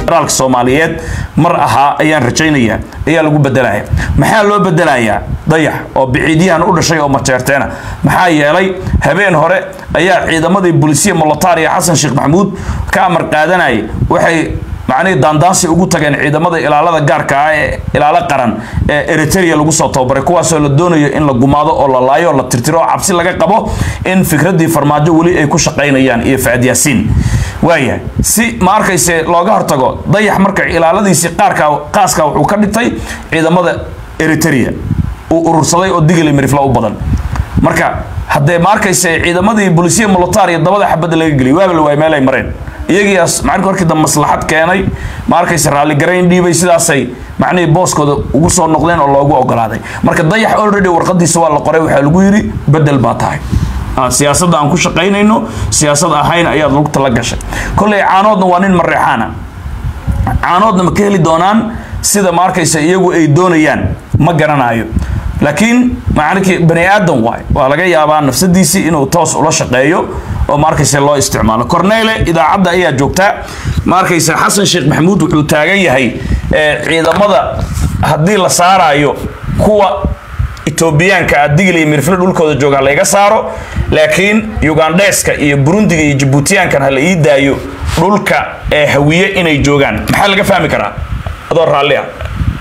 federaalka soomaaliyeed mar ahaa ayaan rajaynayaa ayaa lagu bedelaya maxaa loo bedelayaa dayax oo biciidyahan u dhashay oo majeerteena maxaa yeelay habeen hore ayaa ciidamadii bulisiya molotariya xasan sheekh maxamuud ka amar qaadanayay waxay macnihii daandaansi ugu tageen ciidamada ilaalada gaarka ah ee ilaalo qaran ee eritrea lagu soo tababaray kuwaasoo la doonayo in la gumaado oo la laayo oo la tirtiro oo cabsi laga qabo in fikraddii farmaajo weli ay ku shaqaynayaan iyo facad yaasiin waayahay si ma arkayse looga hortago dayax marka ilaaladiisii qaarka qaaska wuxuu ka dhigtay ciidamada eritrea uu urursaday oo digili mirifla u badan marka haddee ma arkayse ciidamadii bulisiya molotariya dabada xabadda laga geliyay waaba la waay meel ay mareen iyagiias macnii markii dambe maslaxad keenay ma arkayse raalligarayn dhiibay sidaasay macnihii booskooda ugu soo noqdeen oo loogu ogolaaday marka dayax already warqadiisa waa la qoray waxaa lagu yidhi bedel baa tahay siyaasadda aan ku shaqaynayno siyaasad ahayn ayaad lugta la gashay kolley caanoodna waa nin mareexaana caanoodna ma ka heli doonaan sida ma arkayse iyagu ay doonayaan ma garanayo laakiin macnikii bani aadan waay waa laga yaabaa nafsadiisii inuu toos ula shaqeeyo oo ma arkayse loo isticmaalo cornele idaacadda ayaa joogtaa ma arkayse xasan sheekh maxamuud wuxuu taagan yahay ciidamada haddii la saarayo kuwa etoobiyaanka adigil iyo mirfle dhulkooda jooga ha layga saaro laakiin ugandheeska iyo burundiga iyo jabuutiyaankan ha la ii daayo dhulka ee hawiye inay joogaan maxaa laga fahmi karaa adoo raalli ah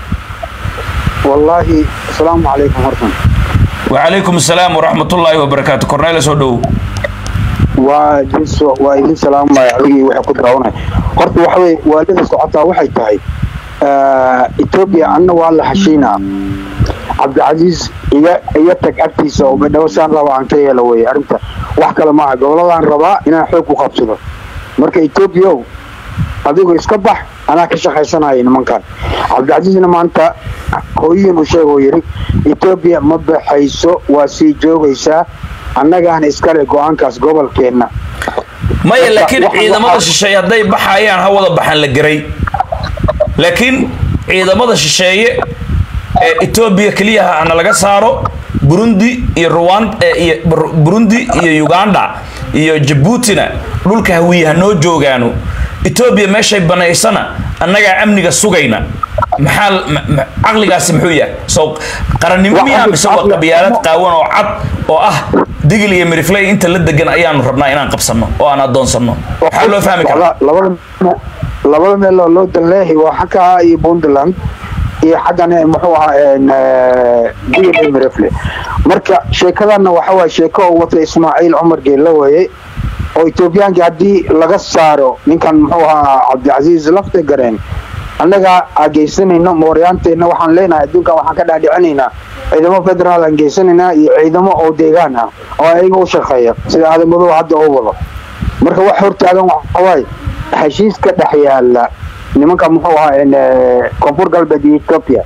والله السلام عليكم ورحمة وعليكم السلام ورحمة الله وبركاته كورنيل سو دhow وجنس وإذن سلام عليكم waxay ku daawanay horta waxa way waalida socotaa waxay tahay Ethiopia anna waa la heshiina Cabdulaziz iga iga tag agtiisa oo badhawsaan raba aan ka yeelo way arinta wax kale ma aha goboladaan rabaa inaan xoog ku qabsado marka Ethiopia adigu iska bax anaa ka shaqaysanaya nimankan cabdicasiisna maanta hooyin uu sheega oo yidhi etoobiya ma baxayso waa sii joogaysaa annagaana iskale go-aankaas gobolkeenna maya laakiin ciidamada shisheeye hadday baxayaan ha wada baxaan la geray laakiin ciidamada shisheeye ee etoobiya keliyaha hana laga saaro burundi iyo ruwan iyo burundi iyo uganda iyo jabuutina dhulka hawiye ha noo joogaano etoobiya meeshay banaysana annagaa amniga sugayna maxaa caqligaasi muxuu yahay so qarannimo miyaa mise waa qabyaalad qaawan oo cad oo ah digil iyo mirifley inta la degan ayaanu rabnaa inaan qabsanno oo aan adoonsanno maxaa loo fahmi karaa labada meel oo loo danleehi waa xagga iyo puntland iyo xaggan muxuu ahaa digil iyo mirifle marka sheekadana waxa waye sheeko oo wata ismaaciil cumar geella weeye oo etoobiyaankii haddii laga saaro ninkan muxuu ahaa cabdicasiis lafta gareen annaga aan geysanayno mooryaanteenna waxaan leenahay adduunkan waxaan ka dhaadhicinaynaa ciidamo federaal aan geysanaynaa iyo ciidamo oo deegaan ah oo ayaga u shaqeeya sida aadamadoo hadda oo wado marka wax hortaagan waxawaaye heshiiska dhex yaala nimanka muxuu ahaa koonfur galbeed iyo etoobiya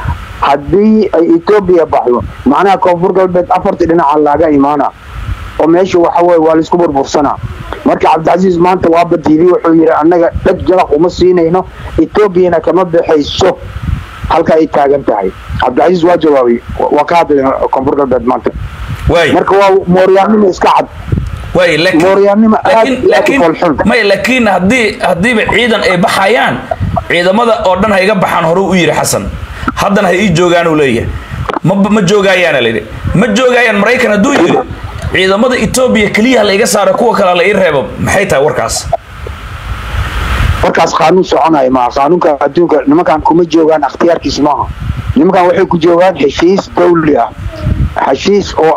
haddii ay etoobiya baxdo macnaha koonfur galbeed afartii dhinaca laaga imaana oo meesha waxa weye waa laisku burbursanaa marka cabdicasiis maanta waa badiiday wuxuu yidhi annaga dheg jalaq uma siinayno etoobiyana kama baxayso halka ay taagan tahay cabdicasiis waa jawaabay waa ka hadlay koonfur galbeed maanta marka waa mooryaannimo iska cad way mooryaannimo aad laakiin foolxun may laakiin haddii haddiiba ciidan ay baxayaan ciidamada oo dhan ha iga baxaan hore u yidhi xasan haddana ha ii joogaan uu leeyahay ma ma joogayaana layidhi ma joogayaan maraykan hadduu yidhi ciidamada etoobiya keliya la iga saara kuwa kale la ii reebo maxay tahay warkaas warkaas qaanuun soconaya maaha qaanuunka adduunka nimankan kuma joogaan akhtiyaarkiis maaha nimankan waxay ku joogaan heshiis dawli ah heshiis oo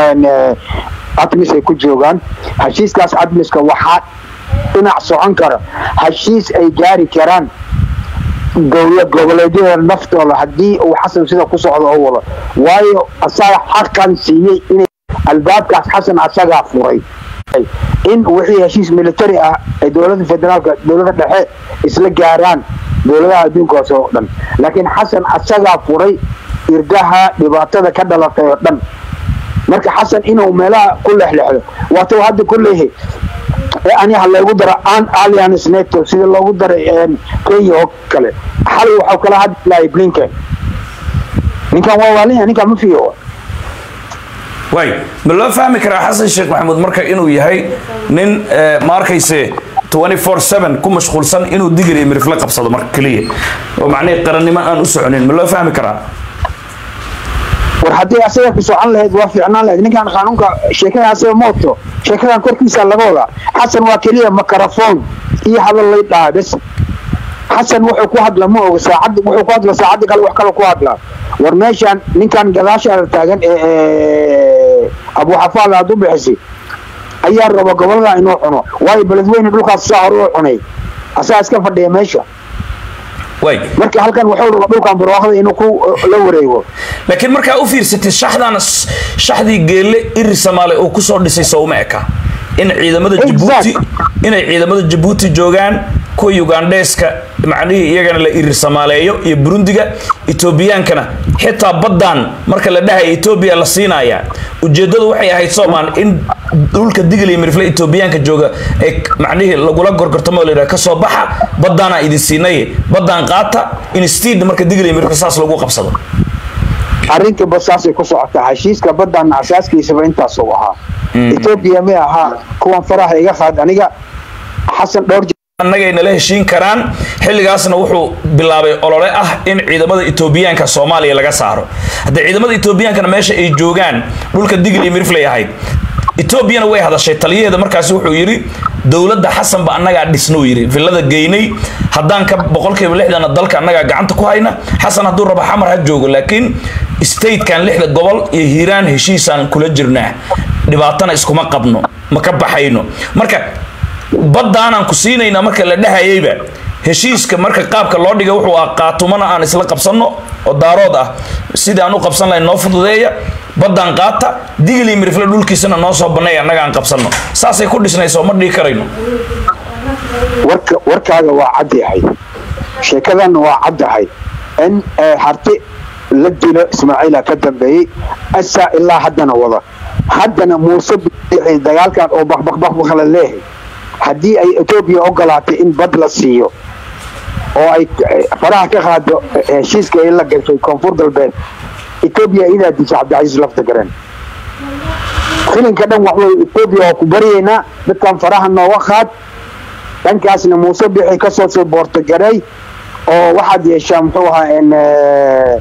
admis ay ku joogaan heshiiskaas admiska waxaa dhinac socon kara heshiis ay gaari karaan dowlad goboleedyada naftooda haddii uu xasan sida ku socdo oo wado waayo asaga xaqan siiyey inay albaabkaas xasan asagaa furay in wixii heshiis military ah ay dowladda federaalka dowladda dhexe isla gaaraan dowladaha adduunkaas oo dhan laakiin xasan asagaa furay irdaha dhibaatada ka dhalatay oo dhan marka xasan inuu meelaha ku lexlexdo waatuu hadda ku leeyahay aniha loogu daro an alliance nato sida loogu daray kenya oo kale xalay waxau kala hadlahay blinken ninkan waa waalin ninkan ma fiyo way ma loo fahmi karaa xasan sheekh maxamuud marka inuu yahay nin ma arkayse 24/7 ku mashquulsan inuu digir iyo mirifle qabsado marka keliya oo macnihii qarannimo aan u soconin ma loo fahmi karaa war haddii asaga ku socon lahayd waa fiicnaan lahayd ninkan qaanuunka sheekada asaga mooto sheekadan korkiisa laga wadaa xasan waa keliya makarafoon iyo hadal lay dhaha bes xasan wuxuu ku hadla ma oga saacad wuxuu ku hadla saacadda kale wax kale ku hadlaa war meeshan ninkan gadaashaada taagan ee ee abu xafaad aad u bixisay ayaa raba gobolada inuu cuno waayo beledweyne dhulkaas saa hore u cunay asagaa iska fadhiya meesha way marka halkan wuxuu raba dhulkan barwaaqada inuu ku la wareego laakiin markaa u fiirsatay shaxdan shaxdii geelle iri samaale uu kusoo dhisay sowma eka in ciidamada jabuuti inay ciidamada jabuuti joogaan kuwa ugandheeska macnihii iyagana la irir samaaleeyo iyo burundiga etoobiyaankana xitaa baddan marka la dhahaya etoobiya la siinaya ujeeddadu waxay ahayd soomaan in dhulka digil iyo mirifle etoobiyaanka jooga ay macnihii lagula gorgortamo la yidhaha kasoo baxa baddaanaa idin siinay baddaan qaata instead marka digil iyo mirifle saas lagu qabsado arrinta basaasay ku socotaa heshiiska baddan asaaskiisaba intaas uu ahaa etoobiya may ahaa kuwan faraha iga qaad aniga xasan dhowr annagay nala heshiin karaan xilligaasna wuxuu bilaabay olole ah in ciidamada etoobiyaanka soomaaliya laga saaro haddii ciidamada etoobiyaankana meesha ay joogaan dhulka digil iyo miriflay ahayd etoobiyana way hadashay taliyaheeda markaasi wuxuu yidhi dowladda xasanba annagaa dhisnuu yidhi villada geynay haddaan ka boqolkiiba lixdana dalka annagaa gacanta ku hayna xasan hadduu rabo xamar ha joogo laakiin statekan lixda gobol iyo hiiraan heshiisaan kula jirnaa dhibaatana iskuma qabno ma ka baxayno marka baddaanaan ku siinaynaa marka la dhahayayba heshiiska marka qaabka loo dhigay wuxuu ah qaatumana aan isla qabsanno oo daarood ah sidii aan u qabsan lahayn noo fududeeya baddaan qaata digil iyo mirifle dhulkiisana noo soo banneeya annaga aan qabsanno saasay ku dhisnayso ma dhihi karayno warka warkaaga waa cadyahay sheekadanna waa caddahay in harti la dilo ismaaciila ka dambeeyey asaa ilaa haddana wada haddana muuse bixi dagaalkan oo bakbakbakbak la leehay haddii ay etoobiya ogolaatay in bad la siiyo oo ay faraha ka qaado heshiiska ay la gashay koonfur galbeed etoobiya idaa disha cabdicasiis lafta garan filinka dhan waxwey etoobiya waa ku baryaynaa dadkan faraha nooga qaad dhankaasna muuse bixi kasoo soo boortogaray oo waxaad yeeshaa muxuu ahaa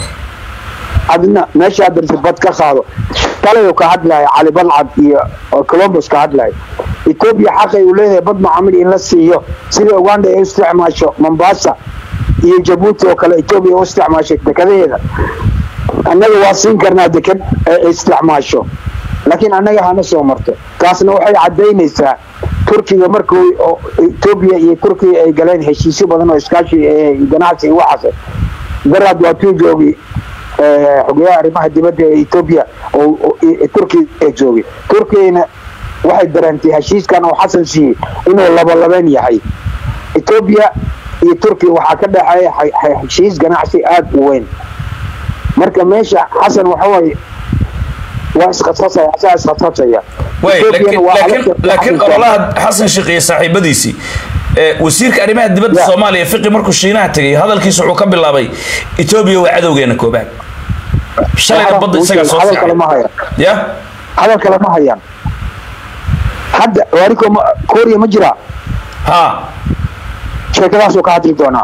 adna meeshaa darti bad ka qaado shalay ka hadlaya cali balcad iyo columbus ka hadlaya etoobiya xaqay uu leeyahay bad macaamil in la siiyo sida uganda ay u isticmaasho mombasa iyo jabuuti oo kale etoobiya u isticmaashay dekadaheeda annaga waa siin karnaa dekad ay isticmaasho laakiin annaga hana soo marto taasna waxay caddaynaysaa turkiga markuu etoobiya iyo turkiga ay galeen heshiisyo badan oo iskaashi ganacsi iyo waxaas daraad waa tuu joogi xogeyaha arrimaha dibadda ee etoobiya oo turkiga ee joogay turkigana waxay dareentay heshiiskan oo xasan siiyey inuu labalabeen yahay etoobiya iyo turkiya waxaa ka dhexeeya heshiis ganacsi aada u weyn marka meesha xasan waxawaaye waa iskhasasaya asaa iskhasasaya laakiin ololaha xasan sheekh iyo saaxiibadiisii wasiirka arrimaha dibadda soomaaliya fiqi markuu shiinaha tegay hadalkiisa wuxuu ka bilaabay etoobiya waa cadowgeena koobaad shalayna badda isagaa soo fiican ya hadal kale ma hayaan hadda waariko kooriya ma jiraa ha sheekadaasuu ka hadli doonaa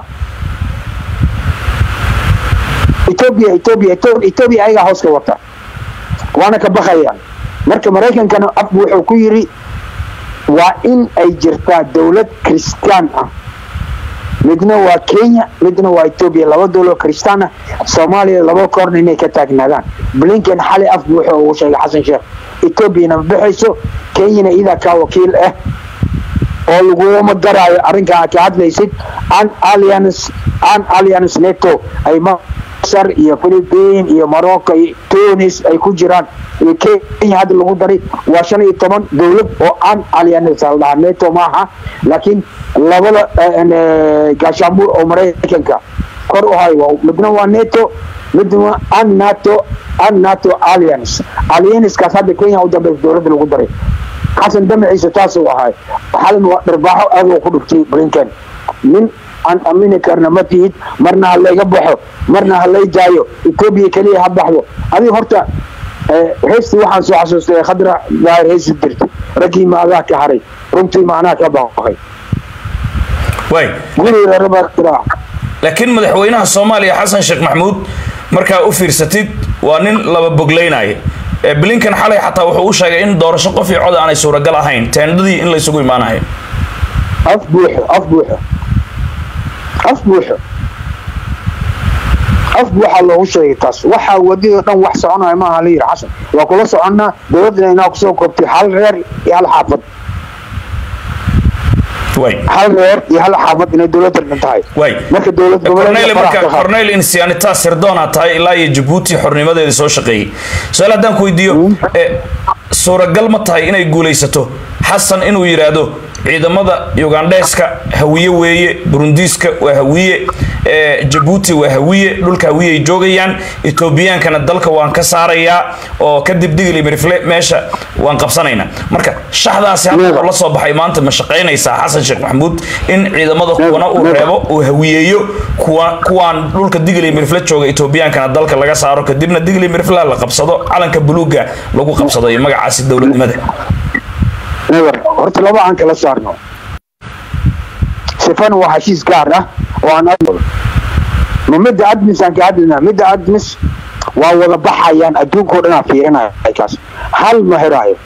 etoobiya etoobiya etoobiya ayagaa hoos ka wata waana ka bakayaan marka maraykankana af wuxuu ku yidhi waa in ay jirtaa dowlad kristaan ah midna waa kenya midna waa etoobiya laba dowlad kristaan ah soomaaliya laba koorna inay ka taagnaadaan blinken xali af wuxuu ugu sheegay xasan sheekh etoobiyana ma baxayso kenyana idaa kaa wakiil ah oo laguma daraayo arrinkaa ka hadlaysid an alliance an alliance neto ay masar iyo philippine iyo morocco iyo tunis ay ku jiraan iyo kenya hadda lagu daray waa shan iyo toban dowlad oo an alliance la dhahaa neto maaha laakiin labada gaashaanbuur oo maraykanka kor u hayo midna waa neto midna an nato an nato alliance alliancekaas hadda kenya u dambeysa dowladda lagu daray xasan damaciisa taasuu ahay xalan waa dharbaaxo aad uu ku dhigtay blinken nin aan amini karna ma tihid marna ha layga baxo marna ha lay daayo etoobiya keliya ha baxdo adiga horta heestii waxaan soo xasuustay khadra daahir heesi dirtay raggii maadaa ka haray runtii macnaha ka baaqay waay guriga rabaa laakiin madaxweynaha soomaaliya xasan sheekh maxamuud markaa u fiirsatid waa nin laba boglaynaya ee blinkan xalay xataa wuxuu u sheegay in doorasho qof iyo cod aanay suuragal ahayn teendadii in laysugu imaanayo af buuxo af buuxo af buuxo af buuxaa loogu sheegay taas waxaa wadadoo dhan wax soconaya maaha la yidhi xasan waa kula soconnaa dowladdana inaa kusoo koobtay hal reer iyo hal xaafad waay hal reer iyo hal xaafad inay dowladda dhan tahay waay marka dowlad cornel goboleedka marka faraha ka qaad. cornel insianita sirdoona tahay ilaa iyo jabuuti xornimadeeda soo shaqeeyey su-aal haddaan ku weydiiyo e, suuragal ma tahay inay guulaysato xasan inuu yidhaahdo ciidamada ugandheeska hawiye weeye burundiiska waa hawiye e, jabuuti waa hawiye dhulka hawiye ay joogayaan etoobiyaankana dalka waan ka saarayaa oo kadib digli mirifle meesha waan qabsanaynaa marka shaxdaasi hadda Never. la soo baxay maanta ma shaqaynaysaa xasan sheekh maxamuud in ciidamada Never, kuwana uu never. reebo uu hawiyeeyo kuwa kuwaan dhulka digli mirifle jooga etoobiyaankana dalka laga saaro kadibna digli mirifle la qabsado calanka buluuga lagu qabsado iyo magacaasi dowladnimada never horta laba aan kala saarno sifana waa heshiis gaar ah oo aan admado ma midda admis aan ka hadlinaa midda admis waa wada baxayaan adduunkao dhan aa fiirinaya kaas hal ma heraayo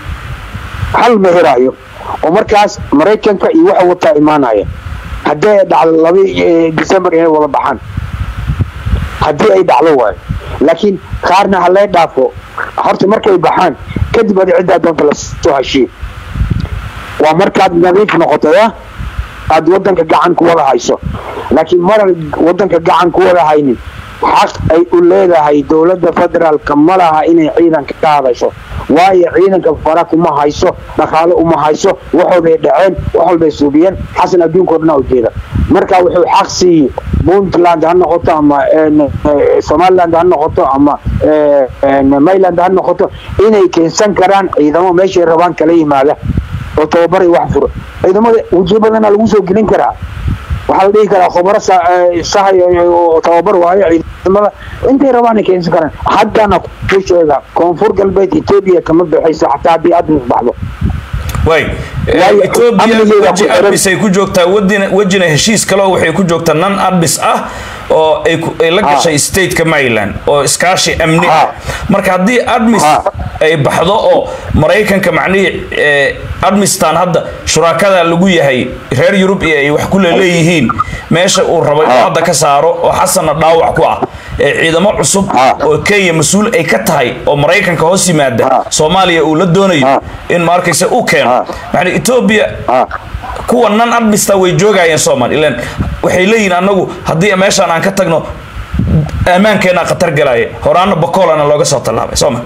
hal ma heraayo oo markaas maraykanka iyo waxa wataa imaanaya haddii ay dhacdo laba eh, december inay wada baxaan haddii ay dhacdo waayo laakiin qaarna ha lee dhaafo horta markay baxaan kadib adi ciddaa doonta lasoo heshiiyo waa markaad nadiif noqoto ya aad wadanka gacan ku wada hayso laakiin marar wadanka gacan ku wada haynin xaq ay u leedahay dowladda federaalka ma laha inay ciidanka ka hadasho waayo ciidanka fara kuma hayso dhaqaale uma hayso waxooday dhaceen wax walbay suubiyeen xasan adduunkao dhan aa ujeeda marka wuxuu xaq siiyey puntland ha noqoto ama een, eh, somaliland ha noqoto ama eh, een, mayland ha noqoto inay keensan karaan ciidamo meeshay rabaan kala yimaada oo tababar iyo wax furo ciidamada wajiyo badana lagu soo gelin karaa waxaa la dhihi karaa khubaro sa- eh, sahay oo tababar waayo ciidamada intay rabaan ay keensan karaan haddana ku sheega koonfur galbeed etoobiya kama baxayso xataa haddii admis baxdo waay Waayo, etoobiya amnigeeda weji ku xiran- adbis ay ku joogtaa wadina wejina heshiis kaleo waxay ku joogtaa nan adbis ah oo ay ku- ay la Ha. gashay stateka maryland oo iskaashi amni ah Ha. marka haddii admis Ha. ay baxdo oo maraykanka macnihii eh, admistan hadda shuraakada lagu yahay reer yurub iyo ay wax ku leeyihiin meesha uu rabo inuu Ha. hadda ka saaro oo xasanna dhaawac ku ah ee ciidamo cusub Ha. oo kenya mas-uul ay ka tahay oo maraykanka hoos yimaada Ha. soomaaliya uu la doonayo Ha. in ma arkaysa uu keeno Ha. yani etoobiya Ah, kuwa nan admista way joogayeen soomaali ilan waxay leeyihin anagu haddii meeshaan aan ka tagno ammaankeenaa khatar galaya horaana bakoolana looga soo tallaabay sooma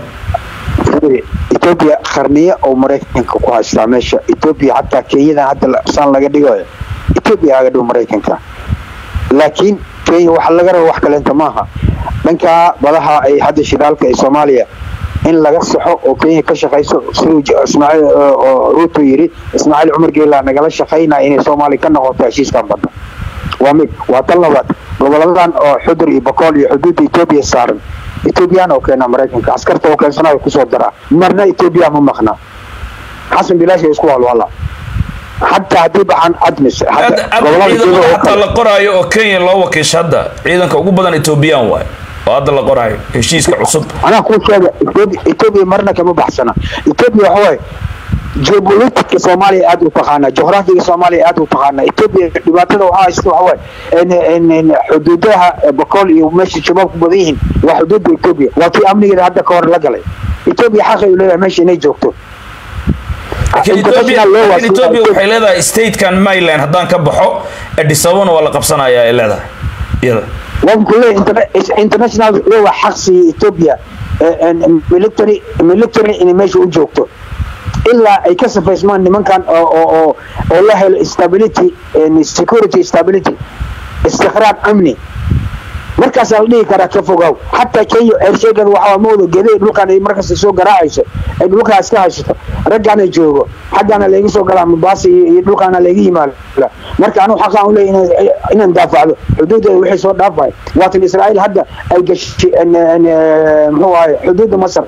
etoobiya qarniye oo maraykanka ku haystaa meesha etoobiya xataa kenyadan hadda la- saan laga dhigayo etoobiya aga dhow maraykanka laakiin kenya waxa laga raba wax kaleenta maaha dhankaa badaha ay hadda shidaalka ee soomaaliya in laga saxo oo kenya ka shaqayso siduu j- ismaaciil oo- oo ruuto yidhi ismaaciil cumar geela nagala shaqaynaya inay soomaaliya ka noqoto heshiiskan badda waa mid waa tan labaad goboladan oo xudur iyo bakool iyo xuduudda etoobiya saaran etoobiyaan oo keena maraykanka askarta oo keensanayo kusoo daraa marna etoobiya ma maqna xasan bilaash isku walwala xataa haddii baxaan admis hadda gobolada jooga ciidamada oo hataa kale la qoraayo oo kenya loo wakiisha hadda ciidanka ugu badan etoobiyaan waay oo hadda la qoraayo heshiiska cusub anaa kuu sheega Ethiopia- etoobiya marna kama baxsana etoobiya waxa waaye geopolitica soomaaliya aad u taqaanaa juqraafiga soomaaliya aad u taqaanaa etoobiya dhibaatada waxaa haysta waxa waaye in- in- in xuduudaha bakool iyo meesha shabaab ku badan yihiin waa xuduudda etoobiya waa tii amnigeeda hadda ka hor la galay etoobiya xaqay u leedahay meesha inay joogto laakiin Ethiopia- International law waa laakiin sida- etoobiya waxay leedahay statekan maryland haddaan ka baxo addis ababana waa la qabsanayaa ay leedahay iyada waan ku leeyahay interna- international law waa xaq siiya etoobiya eh, en- military military inay meesha u joogto ilaa ay ka safaysmaan nimankan oo oo oo oo la helo stability and security stability istiqraar amni markaasaa la dhihi karaa ka fogow xataa kenya ceersheegada waxaa mooda geday dhulkan ay markasta soo garaacayso ay dhulkaa iska haysato raggaana joogo xaggaana layga soo galaa mombasa iyo iyo dhulkaana layga yimaada marka anigu xaqaan u leeyahay inaan- inaan daafacdo xuduudeeda wixii soo dhaafay waatan israa'iil hadda ay gashay en- en, eh, muxuu ahay xuduudda masar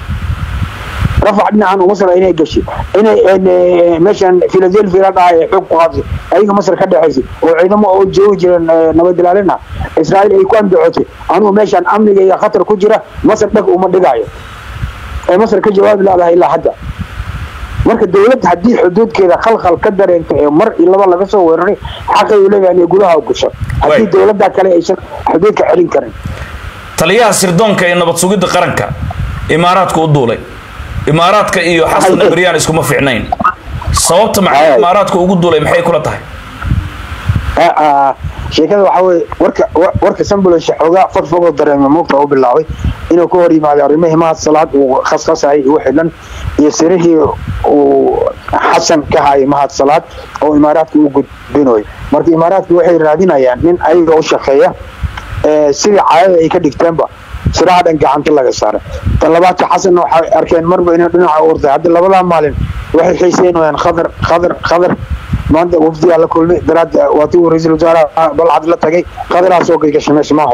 rafac dhinacan masar inay gashay inay en, eh, meeshan philadelphia la dhahay xoog ku qaadso ayaga masar ka dhexaysay oo ciidamo oo joogi jireen eh, nabadilaalin ah israa'iil ay ku andacotay anugu meeshan amniga iyo khatar ku jira masar dhag uma dhigayo ee masar ka jawaabi laadahay ilaa hadda marka dowladda haddii xuduudkeeda khalkhal ka dareento ee mar iyo laba laga soo weeraray xaqay u leeyahay inay gudaha u gasho haddii Way. dowladda kale aysan xuduudka celin karin taliyaha sirdoonka ee nabad sugidda qaranka imaaraadka u duulay imaaraadka iyo xasan Maxay- abriyaan iskuma fiicnayn sababta maxay Ay. imaaraadka ugu duulay maxay kula tahay Ah, ah, sheekada waxaa weye warka wa- warka sambulish xoogaa fadfogoo dareema muugta u bilaabay inuu ka hor yimaado arrimihii mahad salaad uu khaskhasayay iyo wixii dhan iyo sirihii uu xasan ka hayay mahad salaad oo imaaraadka u gudbinayo marka imaaraadka waxay raadinayaan nin ayaga u shaqeeya ee sidii caadada ay ka dhigteenba siraha dhan gacanta laga saaray tan labaadka xasanna waxay arkeen marba inuu dhinaca u orday hadda labadaa maalin waxay xiiseynayaan khadar khadar khadar maanta wafdigaa la kulmay daraad waatii uu ra-iisul wasaaraha balcad la tagay khadaraa soo gashgashay meesha maaho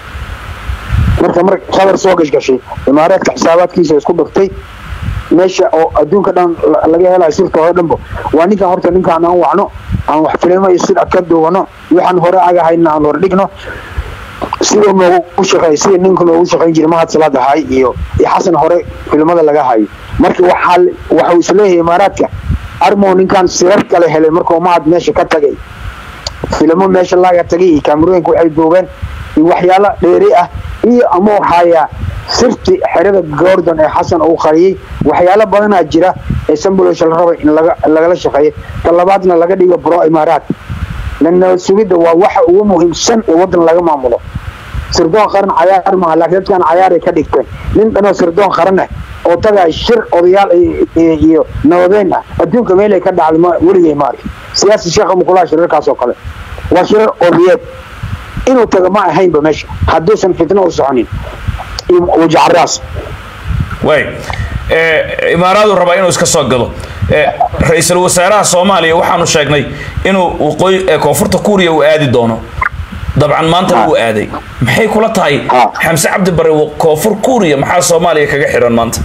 marka mar khadar soo gashgashay imaaraadka xisaabaadkiisa isku dhigtay meesha oo adduunka dhan la- laga helayo sirta oo dhanba waa ninkan horta ninkaan aan wacno aan wax filimo iyo sida ka duwano waxaan hore agahayna aan hor dhigno sidoo noogu shaqeey sida ninka noogu shaqeyn jiray mahad salaad ahay iyo iyo xasan hore filimada laga hayo marka waxaa waxuu isleeyahay imaaraadka armow ninkan sirar kale helay markuu mahad meesha ka tagay filimo meesha laga tagay iyo kaamirooyinka waxay duubeen iyo waxyaalo dheeri ah iyo amuu hayaa sirti xerada gordon ee xasan uu qariyey waxyaalo badanaa jira ee sambulisha la rabay in laga lagala shaqeeyo ta labaadna laga dhigo bro imaaraat lan nabad sugidda waa waxa ugu muhiimsan ee waddan laga maamulo sirdoon qaran cayaar maaha laakiin dadkan cayaaray ka dhigteen nin dhanoo sirdoon qaran ah oo tagay shir odayaal iyo- iyo iyo nabadeen ah adduunka meelay ka dhacday ma weligay ma arkin siyaasi sheekha mukulaha shirarkaas oo kale waa shirar odayeed inuu tago ma ahaynba meesha hadduusan fitno u soconin iyo wajacaraas way ee, imaaraadu rabaa inuu iska soo gado ee, ra-iisul wasaaraha soomaaliya waxaanu sheegnay inuu waqooyi ee koonfurta kuuriya uu aadi doono dabcan maantana Ha. wuu aaday maxay kula tahay Ha. xamse cabdi bare wa- koonfur kuuriya maxaa soomaaliya kaga xiran maanta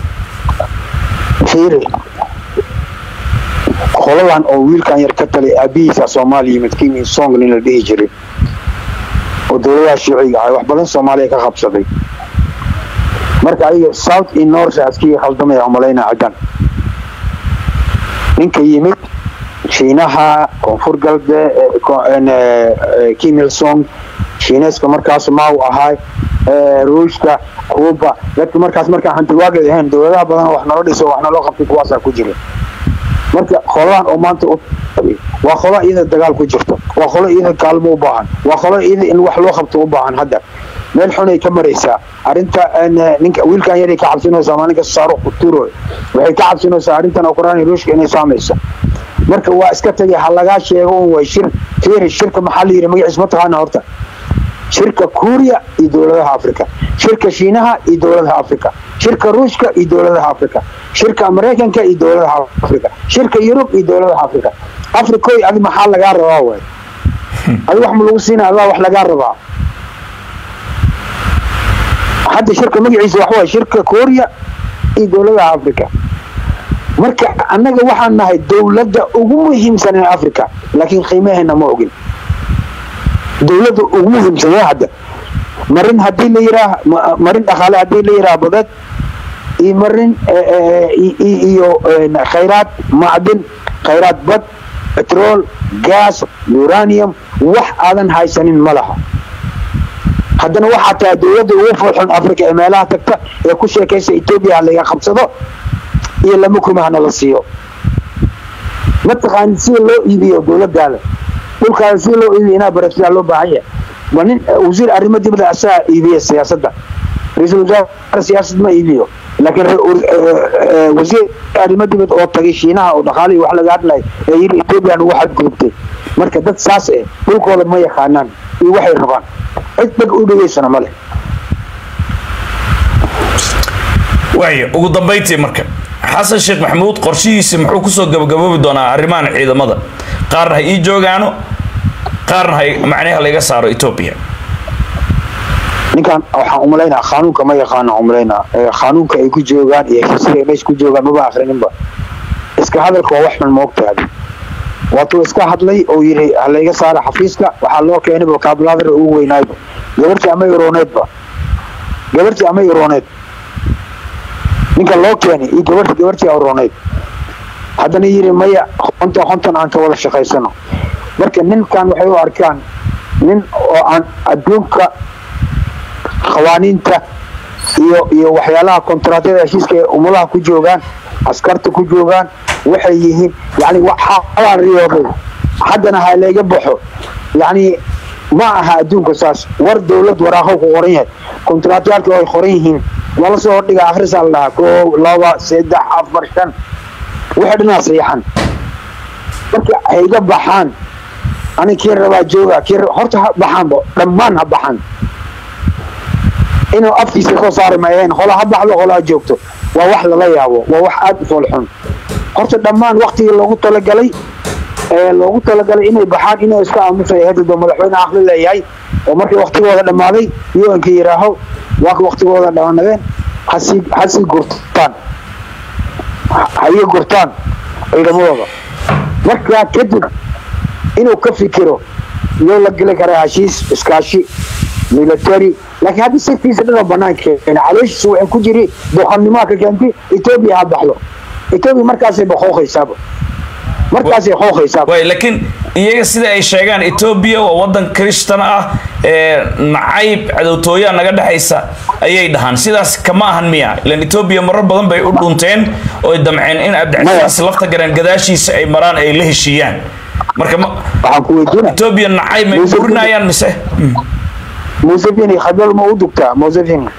fiiri qoladan oo wiilkan yar ka talay aabihiisa soomaaliya yimid kimi song nin la dhihi jiray oo dowladaha shuuciga ah wax badan soomaaliya ka qabsaday marka ayaga south iyo north askii khaldamaya umalaynaa ciddan ninka yimid shiinaha koonfur galbe eh, ko- en, eh, eh, kim il song shiineeska markaas mau ahaay eh, ruushka kuuba dadka markaas markaa hantiwaagay ahayn dowladaha badan wax nala dhiso wax naloo qabtay kuwaasaa ku jira marka qolaan oo maanta u waa qolo iyada dagaal ku jirto waa qolo iyada kaalmo u baahan waa qolo iyada in wax loo qabto u baahan hadda meel xunay ka maraysaa arrinta en, eh, ninka wiilkan yaray ka cabsinaysaa maalinka saaro kuturo waxay ka cabsinaysaa arrintan ukraine ruushka inay saamayso marka waa iska tagay ha lagaa sheego un way shir fiiri shirka maxaa la yidhi magaciis ma taqaana horta shirka kuuriya iyo dowladaha africa shirka shiinaha iyo dowladaha africa shirka ruushka iyo dowladaha africa shirka maraykanka iyo dowladaha africa shirka yurub iyo dowladaha africa africoy adi maxaa lagaa rabaa waay adi wax ma lagu siina adaa wax lagaa rabaa hadda shirka magaciisa wax waay shirka kuuriya iyo dowladaha africa marka annaga waxaan nahay dowladda ugu muhiimsan ee africa laakiin qiimaheena ma ogin dowladda ugu muhiimsan waa hadda marin haddii la yiraah ma- marin dhaqaale haddii la yiraah badeed iyo marin eh, eh, i- i- iyo eh, khayraad macdin khayraad bad petrol gas uranium wax aadan haysanin ma laha haddana waxaa tahay dowladda ugu furxun africa ee meelaha tagta ee ku sheekaysa etoobiya ha laga qabsado iyo lama kumahna la siiyo mataqaanid sida loo iibiyo dowladaada dhulkaada sida loo iibiyo inaa barasiyaa loo baahan yahay waa nin eh, wasiir arrimo dibadda asagaa iibiya siyaasadda ra-iisul wasaare siyaasad ma iibiyo laakiin wasiir arrimo dibad oo tagay shiinaha oo dhaqaalihii wax laga hadlay ee yiri etoobiya nagu xadgudubtay marka dad saas eh dhulkooda ma yaqaanaan iyo waxay rabaan cid dhag u dhegeysana ma leh waaya ugu dambayntii marka xasan sheekh maxamuud qorshihiisi muxuu kusoo gabagaboobi doonaa arrimahan ciidamada qaarna ha ii joogaano qaarna ha macnaha laga saaro etoobiya ninkan waxaan umalaynaa qaanuunka ma yaqaana umalaynaa qaanuunka ay ku joogaan iyo heshiisiga meesha ku joogaan maba akhrininba iska hadalka waa wax xun moogtaadi waatuu iska hadlay oo yidhi halayga saara xafiiska waxaa loo keenay vocabulary ugu weynaayba gabartii ama irooneedba gabartii ama irooneed ninka loo keenay iyo gabarti gabartii irooneed haddana yidhi maya konton konton aan ka wada shaqaysano marka ninkan waxay u arkaan nin oo aan adduunka qawaaniinta iyo iyo waxyaalaha kontaraatyada heshiiska ee umadaha ku joogaan askarta ku joogaan waxay yihiin yani waxaa riyooday haddana ha layga baxo yani ma aha adduunka saas war dowlad waraaqo ku qoran yahay kontaraatyaalka ay qoran yihiin waa lasoo hordhiga akhrisaa la dhahaa koo laba saddex afar shan waxay dhanaa sayaxan marka hayga baxaan ani kii rabaa jooga kii horta ha baxaanba dhammaan ha baxaan inuu afkiisa soo saari maayeen qola ha baxdo qola ha joogto waa wax lala yaabo waa wax aada u foolxun horta dhammaan waktigii loogu talagalay ee loogu talagalay inay baxaan inay iska aamusay hadda madaxweyne aqli leeyahay oo markii waktigooda dhammaaday un-ka yidhaaho waa ka waktigooda dhammaanadeen hasii hasii gurtaan hayo gurtaan ciidamadooda markaa kadib inuu ka fikiro iyoo la geli karaa heshiis iskaashi military laakiin hadda sirtiisa dhanoo banaanka keena calooshiisa waxay ku jiri boqornimaa ka keentay etoobiya ha baxlo etoobiya markaasay baqooqaysaaba markaasay qooqaysaaba way laakiin iyaga sida ay sheegaan etoobiya waa wadan kristan ah ee nacayb cadowtooyaa naga dhexaysa ayay dhahaan sidaas kama ahan miya ilan etoobiya marar badan bay u dhunteen oo ay damceen in abdicasiis lafta gareen gadaashiisa ay maraan ay la heshiiyaan marka ma waxaan ku weydiina etoobiya nacayb may burinayaan mise museveni khadwal ma u dugtaa museveni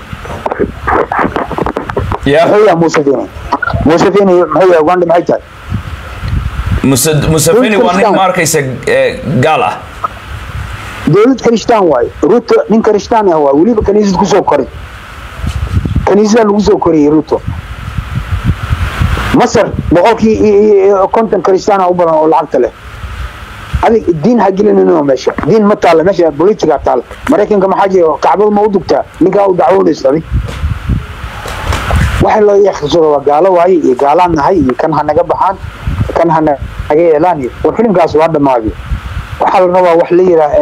ya muxuu yahay museveni museveni muxuu yahay uganda maxay tahay Muse- museveni waa nin ma arkaysa eh, gaal ah dowlad kristaan waaye ruto nin kristaan ah waay weliba kaniisad kusoo koray kaniisada lagu soo koriyey ruto masar boqolkii iyo- iyo iyo konton kristaan u badan oo lacagta leh adig diin ha gelinino meesha diin ma taalla meesha politica taalla maraykanka maxaa jira kacbada ma u dugtaa ninkaa u dacwoonaysa adig waxa loo yaksado waa gaalo waaye iyo gaalaan nahay iyo kan ha naga baxaan kan ha naga yeelaan iyo war filimkaas waa dhammaaday waxaa la rabaa wax la yiraa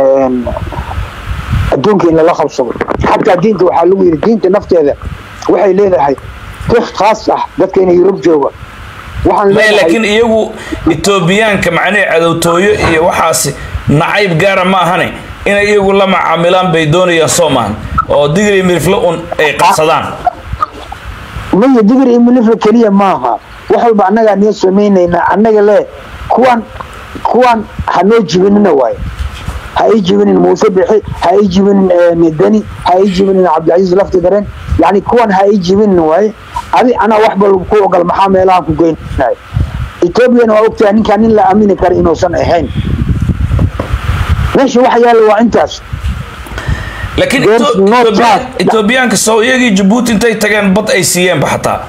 adduunka in lala qabsado xataa diinta waxaa lagu yidhi diinta nafteeda waxay leedahay fiq khaas ah dadka inay yurub jooga waxaan maya leedahay laakiin iyagu etoobiyaanka macnihii cadowtooyo iyo waxaasi nacayb gaara ma ahane inay iyagu la macaamilaan bay doonayaan soo maahan oo digri mirifle un ay qabsadaan maya digri iyo milifla keliya maaha wax walba annagaa noo samaynaynaa annaga le kuwan kuwan ha noo jibinina waaye ha ii jibinin muuse bixi ha ii jibinin eh, deni ha ii jibinin cabdilcasiis lafti dareen yani kuwan ha ii jibinin waaye adi anaa wax bal ku ogol maxaa meelahan ku geynay etoobiyana waa ogtahay ninkaan nin la aamini kara inuusan ahayn meesha waxa yaalla waa intaas laakiin There's Eto- no Etoobiya- chance. etoobiyaanka soo iyagii jabuuti intay tageen bad ay siiyeenba xataa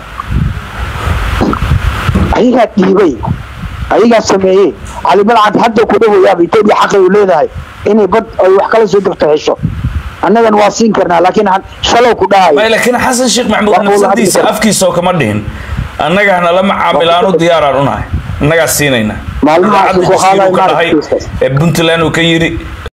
ayagaa dhiibay ayagaa sameeyey cali balcad hadda ku dhawayaaba etoobiya xaqay u leedahay inay bad ay wax kala soo degto hesho annagan waa siin karnaa laakiin had- shalow ku maya dhahayo laakiin xasan sheekh maxamuud Waa kuwa la hadli nafsadiisa kara. afkiisa oo kama dhihin annaga hana la macaamilaanu diyaaraan unahay annagaa siinayna Maalmaha Idaacadda soo jasiiro qaadaya ka dhahay maaragtiisa. ee puntland uu ka yidhi